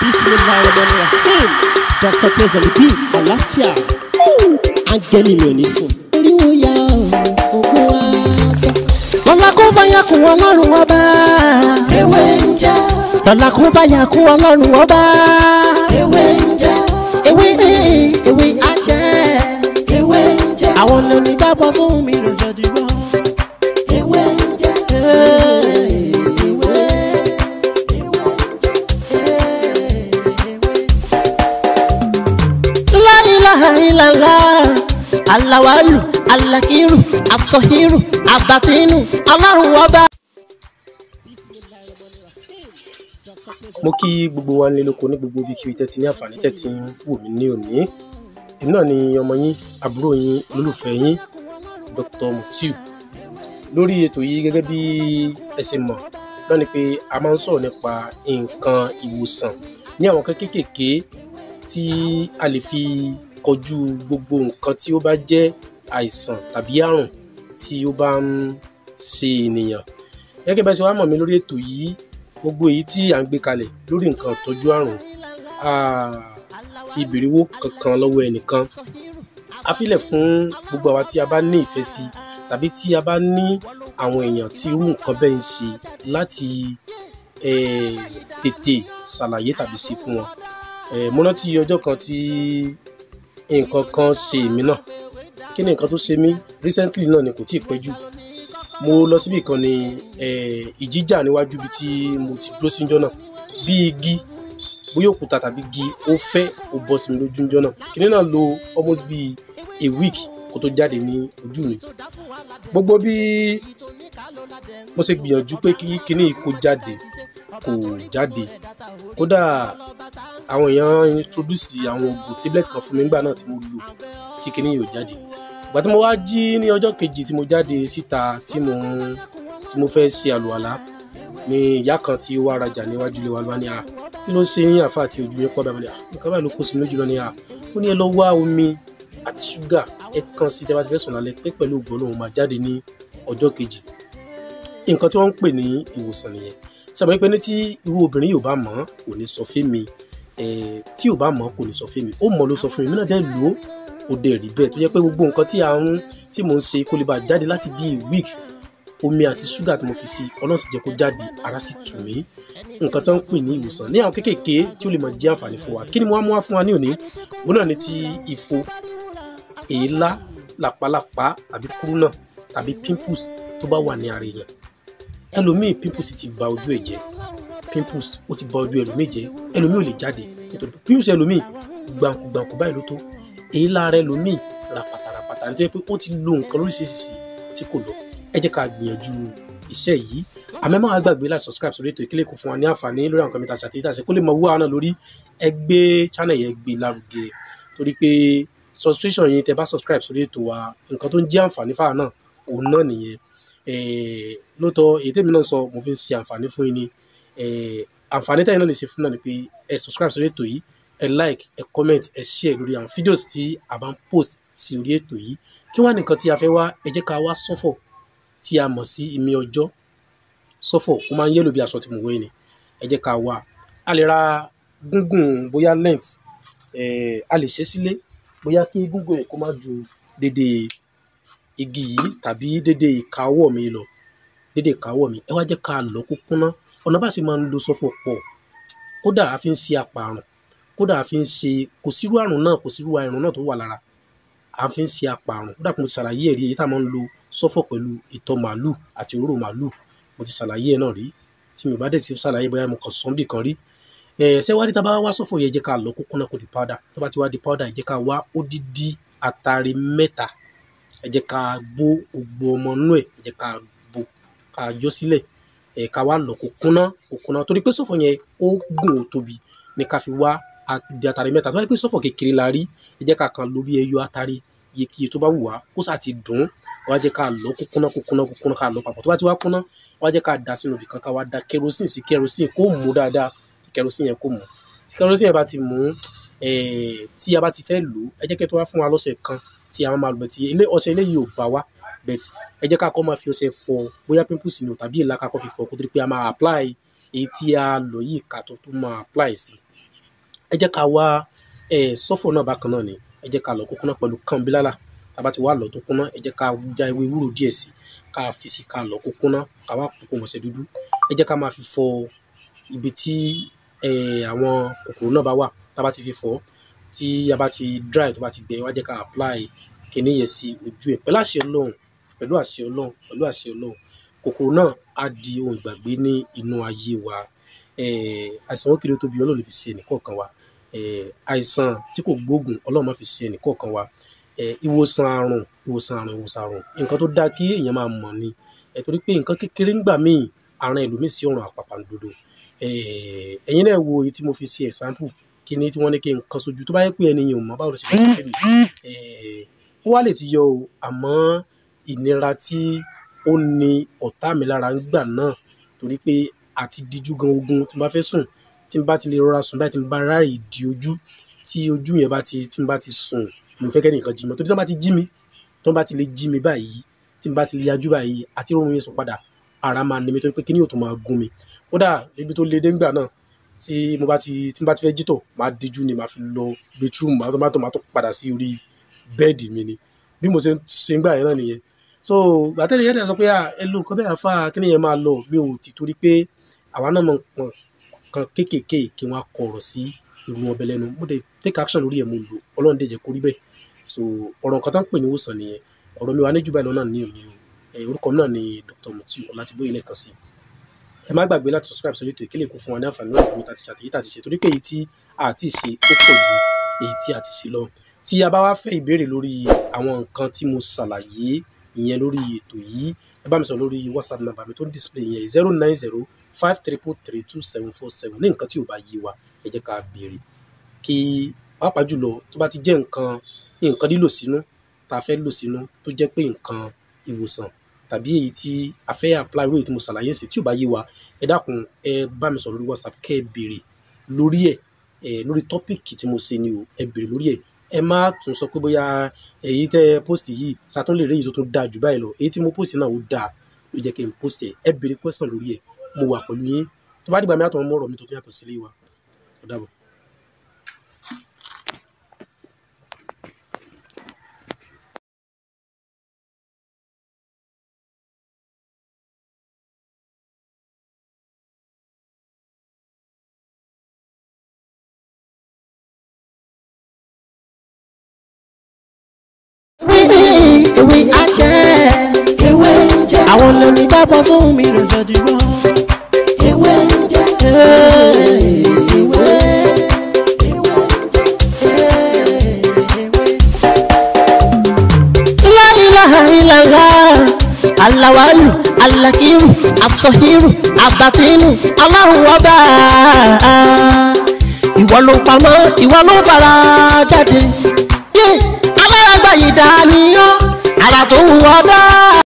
bismillahirrahmanirrahim dr praise the beat àlàáfíà áńgẹ́lì mi ò ní sùn. eriwo ya ogun wa tán. lọ́la kó bá yà kún ọlọ́run ọba. ewé ń jẹ́ lọ́la kó bá yà kún ọlọ́run ọba. ewé ń jẹ́ ewé ewé ajẹ́. ewé ń jẹ́ àwọn lóní gbàgbọ́ sóhun mi ló jọ dìbò. ewé ń jẹ́ ewé La ilaha illallah alawalu alakiru asọhiru abatinu ọlọ́run ọba. mo kí gbogbo wa nílé lóko ní gbogbo ibi kíbi tẹ́tí ní àǹfààní tẹ́tí ń wò mí ní òní èmi náà ni ọmọ yín àbúrò yín olólùfẹ́ yín Dr. Mutiu lórí ètò yìí gẹ́gẹ́ bí ẹ ṣe mọ̀ náà ni pé a máa ń sọ̀rọ̀ nípa nǹkan ìwòsàn ní àwọn kan kéékèèké tí a lè fi kọjú gbogbo nǹkan tí ó bá jẹ́ àìsàn tàbí àrùn tí ó bá ń ṣe ènìyàn gẹ́gẹ́ bá ṣe wá mọ̀ mí lórí ètò yìí gbogbo èyí tí à ń gbé kalẹ̀ lórí nǹkan ìtọ́jú àrùn a fi ìbèrèwò kankan lọ́wọ́ ẹnìkan a filẹ̀ fún gbogbo àwa tí a bá ní ìfẹ́ sí tàbí tí a bá ní àwọn èèyàn tí irú nǹkan bẹ́ẹ̀ ń ṣe láti eh, tètè ṣàlàyé tàbí ṣe fún wọn Eh, mo rántí ọjọ́ kan tí nǹkan kan ṣe èmi náà kí ni nǹkan tó ṣe mí recently náà ni kò tí ì pẹ́ jù mo lọ síbì kan ní eh, ìjíjà níwájú ibi tí mo ti dúró sí níjọ́ náà bí igi bóyá òkúta tàbí igi ó fẹ́ ó bọ́ sí mi lójú níjọ́ náà kíní náà lo almost bí a week kó tó jáde ní ojú mi gbogbo bí mo ṣe gbìyànjú pé kí kíní yìí kó jáde kò jáde kódà àwọn èèyàn introduce àwọn oògùn tablet kan fún mi nígbà náà tí mo lò tí kíní yìí ò jáde ìgbà tí mo wá jí ní ọjọ́ kejì tí mo jáde síta tí mo ń tí mo fẹ́ ṣe àlùwàlá ni ìyá kan tí ó wá rajà níwájú ilé wa ló wá ní à kí ló ṣe yín àfa àti ojú yín pọ̀ bẹ́ẹ̀ ni à nǹkan báyìí ló kó sí mi lójú lọ ní à ó ní ẹ lọ wá omi àti ṣúgà ẹ kàn sí tẹ́ bá ti fẹ́ sùn lálẹ́ pé pẹ̀lú ògbọ́n lòun máa jáde ní ọjọ́ kejì nǹkan tí wọ́n ń pè ní ìwòsàn nìyẹn sábà pé ní tí irú obìnrin yóò bá mọ̀ ọ́ kò ní sọ fún mi eh, tí ò bá mọ̀ ọ́ kò ní sọ fún mi ó mọ̀ ló sọ fún mi mí náà dẹ́ lò ó ó dẹ̀ rí bẹ́ẹ̀ tó jẹ́ pé gbogbo nǹkan tí à ń tí mò ń ṣe kó lè bá jáde láti bíi week omi àti ṣúgà tí mo fi sí ọlọ́run sì jẹ́ kó jáde ara sì tù mí nǹkan tó ń pè ní ìwòsàn ní àwọn kéékèèké tí ó lè máa jẹ́ àǹfààní fún wa kí ni mo wá mú wá fún wa ní òní òun náà ni ti ifo èélá làpálàpá tàbí kúrúnà tàbí pimples tó bá wà ní ara èèyàn ẹlòmíì pimples ti ba ojú ẹ̀ jẹ́ pimples ó ti ba ojú ẹlòmíì jẹ́ ẹlòmíì ò lè jáde nítorí pimples ẹlòmíì gbàǹkù gbàǹkù báyìí ló tó èélá ara ẹlòmíì ràpàtà ràpàtà nítorí pé ó ti lo nǹkan lóríṣiríṣi tí kò lọ ẹ jẹ́ ká gbìyànjú iṣẹ́ yìí àmọ́ máa gbàgbé láti subscribe sórí ètò ìkílẹ̀ kò fún wa ní àǹfààní lórí àwọn kọ́mítà àti àtẹ̀yẹ́dàṣẹ́ kó lè mọ owó àwọn náà lórí ẹgbẹ́ channel yẹn gbé lárugẹ torí pé subscription yìí tẹ bá subscribe sórí ètò wa nǹkan tó ń jẹ́ àǹfààní fáwọn náà òun náà nìyẹn Eh, lóòótọ́ èyí tèmi náà sọ mo fi ń ṣe àǹfààní fún yín ni Eh, àǹfààní tẹ́yìn náà lè ṣe fún náà ni pé ẹ subscribe sórí ètò yìí ẹ like ẹ comment ẹ share lórí àwọn fídíòs tí a bá ń post sí orí ètò yìí kí wá nìkan tí a fẹ́ wá ẹ jẹ́ ká wá sọ́fọ̀ tí a mọ̀ sí ìmí ọjọ́ sọ́fọ̀ ó máa ń yẹ́lò bí aṣọ tí mo wé ni ẹ jẹ́ ká wá a lè ra gúngùn bóyá length eh, a lè ṣe sílé bóyá kí gúngùn ẹ̀ kó má ju dédé igi yìí tàbí dédé ìka ọwọ́ mi lọ dédé ìka ọwọ́ mi ẹ wá jẹ́ ká lọ kó kúnná ọ̀nà bá sì máa ń lo sọ́fọ̀ pọ̀ kódà a fi ń ṣe àpàrùn kódà a fi ń ṣe kò sírú àrùn náà kò sírú àrùn náà tó wà lára a fi ń ṣe àpàrùn kódà kò mo ṣàlàyé ẹ̀rí èyí tá a máa ń lo sọ́fọ̀ pẹ̀lú ìtọ̀ màálù àti òróró màálù mo ti ṣàlàyé ẹ̀ náà rí tí mi ò bá dẹ̀ ti ṣàlàyé bóyá mo kàn sọ́n bì kan rí ẹ̀ ṣé wá rí tá a bá wá sọ́fọ̀ yẹn jẹ́ ká lọ kó kúnná kó di powder tó bá ti wá di powder ẹ jẹ́ ká wá odidi atare mẹ́ta ẹ jẹ́ ká bó gbogbo ọmọ inú ẹ̀ ẹ jẹ́ ká bó ká yọ sílẹ̀ ẹ̀ ká wá lọ kó kúnná kó kúnná torí pé sọ́fọ̀ yẹn ó gùn ó tóbi ní ká fi wá di atare mẹ́ta tó bá yẹ pé sọ́fọ̀ kékeré la rí ẹ jẹ́ ká kan lórí ẹyọ atare iyekíye tó bá wù wá kó sà ti dùn wá jẹ́ ká lọ kó kúnná kó kúnná kó kúnná ká lọ papọ̀ tó bá ti wá kúnná wá jẹ́ ká dà sínú ibì kan ká wá da kerosene sí kerosene kó mú dáadáa kerosene yẹn kó mú tí kerosene yẹn bá ti mú eh, tí a bá ti fẹ́ lò ó ẹ jẹ́ kí ẹ tó wá fún wa lọ́sẹ̀ kan tí a máa lò bẹ́ẹ̀ tí ilé ọṣẹ eléyìí ò bá wa bẹ́ẹ̀ tí ẹ jẹ́ ká kọ́ máa fi ọṣẹ fọ bóyá pimples ni o tàbí ìlà ká kọ́ fi fọ kó tó di pé a máa apply èyí tí a lò yìí ká tó tó máa apply sí ẹ jẹ́ ká wá ẹ̀ sọ́fọ̀ náà bákan náà ni ẹ jẹ́ ká lọ kó kúnná pẹ̀lú kànbílálà tá a bá ti wá lọ tó kúnná ẹ jẹ́ ká já ewé ewúro díẹ̀ sí ká fi sí ká lọ kó kúnná ká wá kókó mọ̀ọ́sẹ̀ dúdú ẹ jẹ́ ká máa fi fọ ibi tí ẹ̀ àwọn kòkòrò náà bá wà tá a bá ti fi fọ tí a bá ti dry tó bá ti gbẹ wá jẹ́ ká apply kinní yẹn sí ojú ẹ̀ pẹ̀lú àṣẹ ọlọ́run pẹ̀lú àṣẹ ọlọ́run pẹ̀lú àṣẹ ọlọ́run kòkòrò náà á di ohun ìgbàgbé ní inú ayé wa eh, àìsàn ó kéré tóbi ọlọ́run lè fi ṣe ẹnìkọ̀ọ̀kan wa eh, àìsàn tí kò gbóògùn ọlọ́run má fi ṣe ẹnìkọ̀ọ̀kan wa eh, ìwòsàn àrùn ìwòsàn àrùn ìwòsàn àrùn nǹkan tó dáa kí èèyàn máa mọ̀ ni eh, torí pé nǹkan kékeré ń gbà míì àrùn ẹlòmíì sí ọ̀run àpàpàǹdodo eh, ẹ̀yin náà wo èyí tí mo fi ṣe example kí ni tí wọ́n ní kí n kan sójú tó bá yẹ pé ẹni yẹn ò mọ̀ báwo ló ṣe fẹ́ ṣe lè eh, ó wá lè ti yọ o àmọ́ ìnira tí ó ní ọ̀tá mi lára ń gbà náà torí pé àti díjú gan ogun tí n bá fẹ́ sùn tí n bá ti lè rọra sùn báyìí tí n bá ráàyè di ojú tí ojú yẹn bá ti tí n bá ti sùn mo fẹ́ kẹ́nìkan jí mi torí tí wọ́n bá ti jí mi tí wọ́n bá ti lè jí mi báyìí tí n bá ti lè yajú báyìí àti rọrùn yẹn sùn padà ara máa ní mi torí pé kíní yóò tún máa gún mi kódà ibi tó le dé ńgbà náà tí mo bá ti tí n bá ti fẹ́ jítọ̀ máa díjú ni máa fi lọ bedroom máa tó máa tó máa tó padà sí orí bẹ́ẹ̀dì mi ni bí mo ṣe ń ṣe ń gbà yẹn náà nìyẹn so gbàtẹ́lẹ̀ yẹn dẹ̀ sọ pé à ẹ lo nǹkan bẹ́ẹ̀ àfa kíní yẹn máa lọ mi ò ti torí pé àwa náà mọ nǹkan kan kéékèèké kí wọ́n á kọ ọ̀rọ̀ sí irú wọn bẹ́ẹ̀ lẹ́nu mo dẹ̀ take action lórí ẹ̀ mo lò ọlọ́run dẹ̀ jẹ́ kó rí bẹ́ẹ̀ so ọ̀rọ̀ nǹkan tó ń pè ní ìwòsàn nìyẹn ọ̀rọ̀ mi wà ní jù báyìí lọ náà ní òní o ẹ orúkọ mi náà ni Dr. Mutiu Ọlátìbóyè lẹ́ẹ̀kan sí ẹ má gbàgbé láti subscribe sórí ètò ìkélé kó fún wa ní àǹfààní náà lórí tàti ṣàtẹ̀yí tàti ṣe torí pé èyí tí a ti ṣe ó pọ̀ ju èyí tí a ti ṣe lọ tí a bá wá fẹ́ ìbéèrè lórí àwọn nǹkan tí mo ṣàlàyé ìyẹn lórí ètò yìí ẹ bá mi sọ lórí whatsapp number mi tó ń display yẹn zero nine zero five triple three two seven four seven ní nǹkan tí ò bá yé wa ẹ jẹ́ ká béèrè kí pàápàá jùlọ tó bá ti jẹ́ nǹkan nǹkan lílò sínú tá a fẹ́ lò sínú tó jẹ́ pé nǹkan ìwòsàn tàbí èyí tí a fẹ́ apply lórí tí mo ṣàlàyé sí tí ò bá yé wa ẹ dákun ẹ bá mi sọ lórí whatsapp kẹ́ ẹ béèrè lórí ẹ̀ ẹ lórí tọ́pìkì tí mo ṣe ni o ẹ béèrè lórí ẹ̀ ẹ má tún sọ pé bóyá èyí tẹ post yìí sàtún lè rí èyí tó tún dáa jù báyìí lọ èyí tí mo post náà ó dáa ló jẹ́ kí n post ẹ̀ ẹ béèrè question lórí ẹ̀ mo wà pẹ̀lú yín tó bá dìgbà mi àtọ̀ mọ́ ọ̀rọ̀ mi tó tún yàtọ̀ sílé wa ó dàbọ̀. ewé ajẹ́ ewé ń jẹ́ àwọn lẹ́nu dábọ̀ sóhun mi lò jọ dìbò. ewé ń jẹ́ ewé La ilaha illallah alawalu alakiru asọhiru abatinu Ọlọ́run ọba ìwọ ló pamọ́ ìwọ ló fara jáde yé alárágbá yìí dániyàn ara tó wù ọ́ dáa